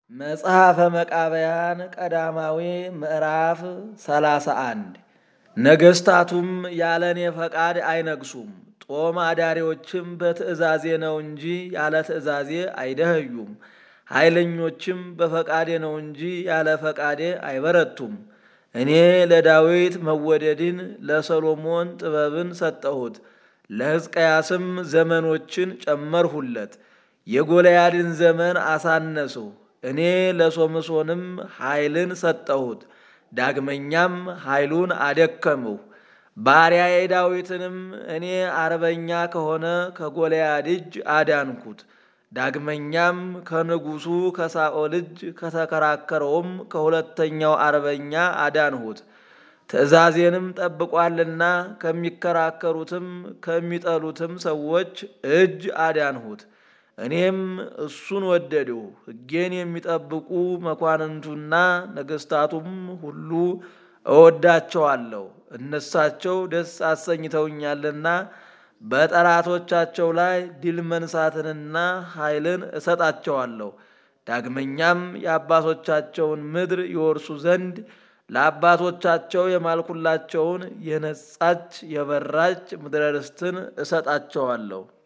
መጽሐፈ መቃብያን ቀዳማዊ ምዕራፍ ሰላሳ አንድ ነገሥታቱም ያለ እኔ ፈቃድ አይነግሱም፣ ጦም አዳሪዎችም በትእዛዜ ነው እንጂ ያለ ትእዛዜ አይደኸዩም። ኃይለኞችም በፈቃዴ ነው እንጂ ያለ ፈቃዴ አይበረቱም። እኔ ለዳዊት መወደድን ለሰሎሞን ጥበብን ሰጠሁት፣ ለሕዝቅያስም ዘመኖችን ጨመርሁለት። የጎልያድን ዘመን አሳነስሁ። እኔ ለሶምሶንም ኃይልን ሰጠሁት፣ ዳግመኛም ኃይሉን አደከምሁ። ባሪያዬ ዳዊትንም እኔ አርበኛ ከሆነ ከጎልያድ እጅ አዳንኩት። ዳግመኛም ከንጉሡ ከሳኦል እጅ ከተከራከረውም ከሁለተኛው አርበኛ አዳንሁት። ትእዛዜንም ጠብቋልና ከሚከራከሩትም ከሚጠሉትም ሰዎች እጅ አዳንሁት። እኔም እሱን ወደድሁ። ሕጌን የሚጠብቁ መኳንንቱና ነገሥታቱም ሁሉ እወዳቸዋለሁ። እነሳቸው ደስ አሰኝተውኛልና በጠላቶቻቸው ላይ ድል መንሳትንና ኃይልን እሰጣቸዋለሁ። ዳግመኛም የአባቶቻቸውን ምድር ይወርሱ ዘንድ ለአባቶቻቸው የማልኩላቸውን የነጻች የበራች ምድረ ርስትን እሰጣቸዋለሁ።